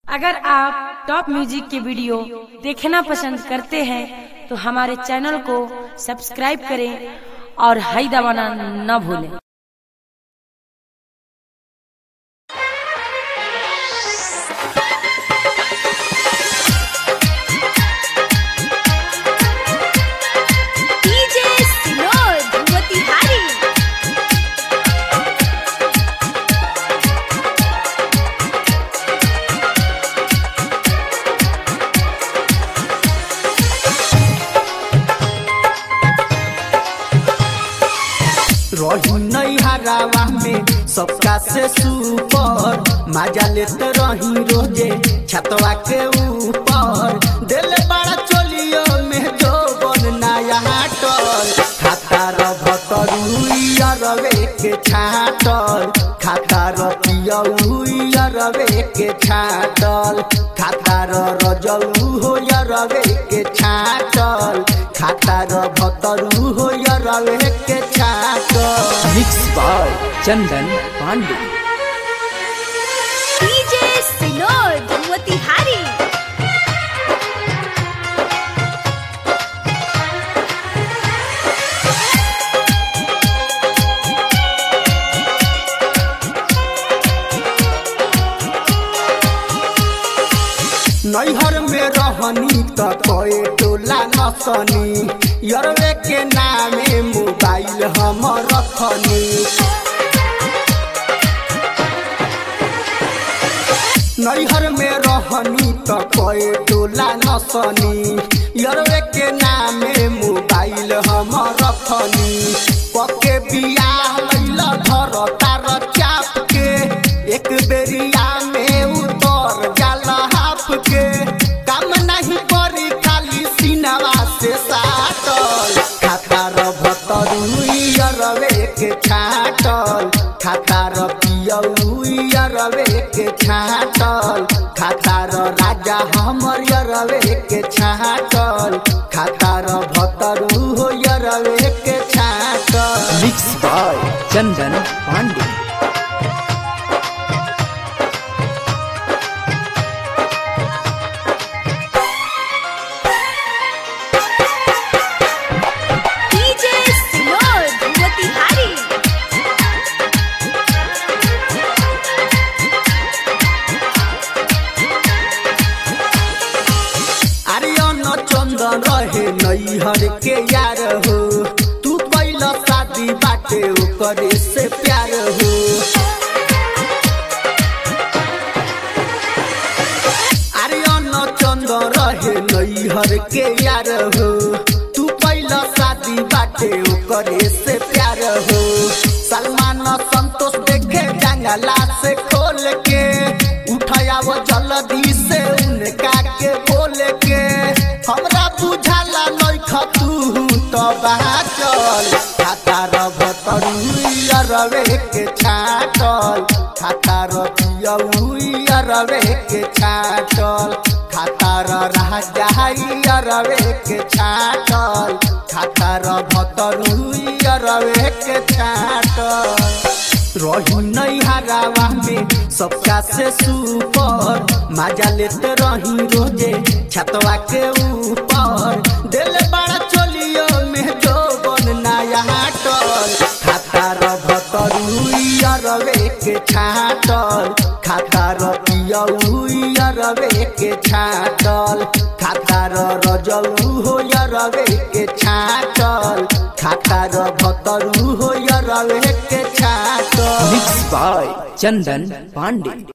अगर आप top music के वीडियो देखना पसंद करते हैं तो हमारे चैनल को सब्सक्राइब करें और हाई दबाना न भूलें DJ Sinod Motihari रही नहीं हरावा में सबका से सुपर मजा लेते रही रोजे छतवा के ऊपर दिल बड़ा चोलियो में जो बन नया टल खाता रभतरुइया रवे के छाटल खाता रपियउइया रवे के छाटल खाता रजलू हो रवे के छाटल खाता रभतरू हो रवे के छाटल mix by Chandan Pandey DJ Sinod Motihari नैहर में रहनी त कए टोला नसनी यरवे के नामे मोबाइल हम रखनी नैहर में रहनी त कए टोला नसनी यरवे के नामे मोबाइल हम रखनी पके बियाह लैला धर तार चाप के एक बेरिया में उतर जाला हाफ के काम नहीं करी खाली सीनवा से साटल खाता रभतरुइया रवे के छाटल खाता रपियउइया रवे के छाटल खाता राजा हमर रवे के छाटल खाता रभतरु हो रवे के छाटल mix by Chandan Pandey DJ Sinod Motihari Aryan Chandan रहे नैहर के यार हो तू कैला शादी बाटे ओकरे से प्यार हो आर्यन चंदन रहे नैहर के यार हो तू कैला शादी बाटे ओकरे से प्यार हो सलमान संतोष देखे जंगला से खोल के उठाया वो जल्दी से उनका के बोल के हमरा बुझाला नइख तू तो बाचल खाता रभतरुइया रवे के छाटल खाता रपियउइया रवे के छाटल खाता राजा रवे के छाटल खाता रभतरुइया रवे के छाटल रही नहीं हरावा में सबका से सुपर मजा लेते रही रोजे छतवा के ऊपर दिल बड़ा चोलियो में जो बन नया टल खाता रभतरुइया रवे के छाटल खाता रपियउइया रवे के छाटल खाता रजलू हो रवे के छाटल खाता रभतरू हो रवे के छाटल मिक्स बाय चंदन पांडे